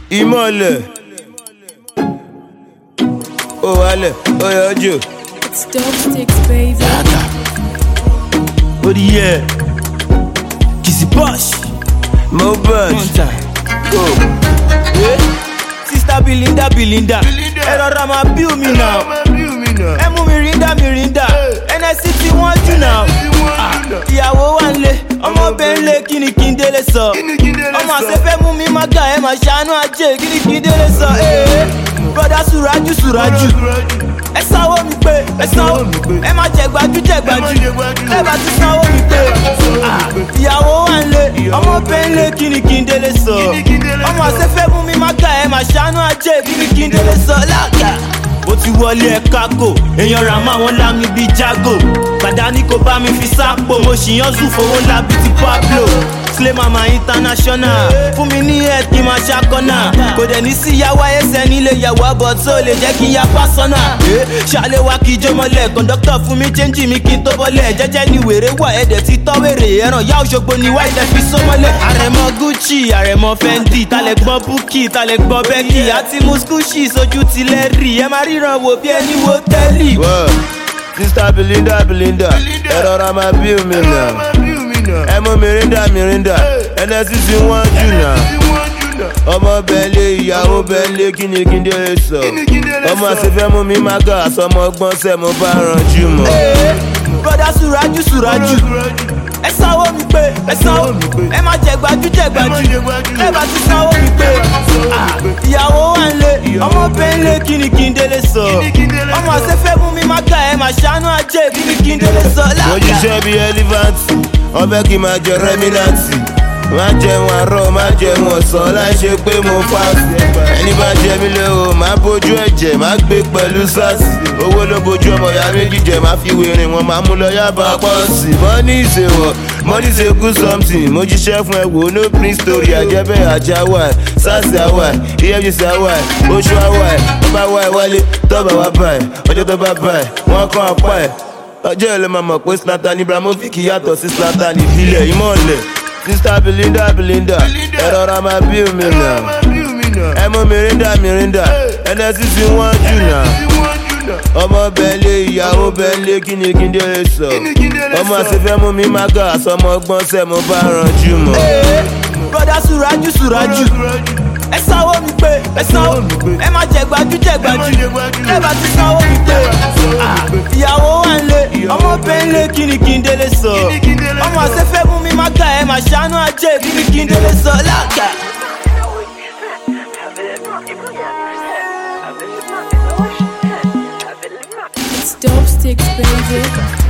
ìmọ̀lẹ̀ ó wálẹ̀ ó yọjú. It's dope sticks, baby. ó di yẹ kìsì bọ́ọ̀ṣì mo bẹ̀ mọ̀ntà go. sista bilinda bilinda ẹ rọra máa bí omi náà ẹ mú mi rinda mi rinda nsc tí wọ́n jù náà ìyàwó wà ń lé ọmọ bẹ́ẹ̀ ń lé kí ni kí n délé sọ ọmọ àṣẹfẹ́ mú mi má ga ẹ máa ṣàánú ajé kí ni kí n délé sọ ee broda suraju suraju ẹ sanwó mi pé ẹ sanwó ẹ má jẹ gbajú jẹ gbajú ẹ bá ti sanwó mi pé Ah, ìyàwó wà ń lé ọmọ bẹ́ẹ̀ ń lé kí ni kí n délé sọ ọmọ àṣẹfẹ́ mú mi má ga ẹ máa ṣàánú ajé kí ni kí n délé sọ láàgà ó ti wọlé ẹ kákò èèyàn rà máa wọn lámì bíi jago pàdánù kò bá mi fi sápò mo ṣì yan zù fowó ńlá bíi ti pablo slay mama international fún mi ní ẹ kí n máa ṣàkọ́nà kò dẹ̀ ní sí yàwá ẹsẹ̀ nílé yàwó àbọ̀ tó lè jẹ́ kí n ya pásánà ṣàlẹ̀ wa kí ijó mọ́lẹ̀ kọ̀ńdọ́kítọ̀ fún mi chẹ́ńjì mi kí n tó bọ́lẹ̀ jẹ́jẹ́ ni wèrè wà ẹ̀dẹ̀ ti tọ́ wèrè ẹ̀ràn yá òṣogbo ni wáyé tẹ fi sọ́mọ́lẹ̀ àrẹ̀mọ gucci àrẹ̀mọ fendi talẹ̀ gbọ́ búkì talẹ̀ gbọ́ bẹ́kì àti muskushi sojú tilẹ̀ rí ẹ máa ríran wò bí ẹni wo tẹ́lì. Whoa. sista belinda belinda ẹ rọra máa bí omi náà ẹ mú mirinda mirinda nsc tí wọ́n jù náà ọmọ bẹ́ẹ̀lẹ̀ ìyàwó bẹ́ẹ̀lẹ̀ kí ni kí n délé sọ ọmọ àṣefẹ́ mú mi má ga àsọmọ gbọ́n sẹ́ mo bá ranjú mọ́. Ee, broda suraju suraju ẹ sanwó mi pé ẹ sanwó ẹ má jẹ gbajú jẹ gbajú ẹ bá ti sanwó mi pé Ah, ìyàwó wà ń lé ọmọ bẹ́ẹ̀ ń lé kí ni kí n délé sọ ọmọ àṣẹfẹ́ mú mi má ga ẹ máa ṣàánú ajé kí ni kí n délé sọ mo láàgà. jíṣẹ́ bíi ẹlífàǹtì wọ́n fẹ́ kí n máa jẹ rẹ́mínàǹtì má jẹun àárọ̀ má jẹun ọ̀sán láì ṣe pé mo fàásì ẹni bá jẹ mí lé o má bójú ẹ̀jẹ̀ má gbé pẹ̀lú sars owó ló bójú ọmọ ìyá méjì jẹ má fi wèrè wọn má mú lọ yábà pọ̀ sí mọ́ní ìṣèwọ̀ mọ́ní ṣe kú something mo jíṣẹ́ fún ẹ wò no print story àjẹbẹ́ àjà wà sars àwà efcc àwà oṣù àwà tọ́ba wà wálé tọ́ba wà báyìí ọjọ́ tọ́ba báyìí wọ́n kàn apá ẹ̀ ọjọ́ ìlú máa mọ̀ pé slatan ibrahimovic yàtọ̀ sí slatan ìbílẹ̀ ìmọ̀lẹ̀ sista belinda belinda ẹ rọra máa bí omi náà ẹ mú mirinda mirinda nsc tí wọ́n jù náà ọmọ bẹ́ẹ̀lẹ̀ ìyàwó bẹ́ẹ̀lẹ̀ kí ni kí n délé sọ ọmọ àṣefẹ́ mú mi má ga àsọmọ gbọ́n sẹ́ mo bá ranjú mọ́. Ee, broda suraju suraju ẹ sanwó mi pé ẹ sanwó ẹ má jẹ gbajú jẹ gbajú ẹ bá ti sanwó mi pé Ah, ìyàwó wà ń lé ọmọ bẹ́ẹ̀ ń lé kí ni kí n délé sọ ọmọ àṣẹfẹ́ mú mi má ga ẹ máa ṣàánú ajé kí ni kí n délé sọ láàgà. It's dope sticks, baby.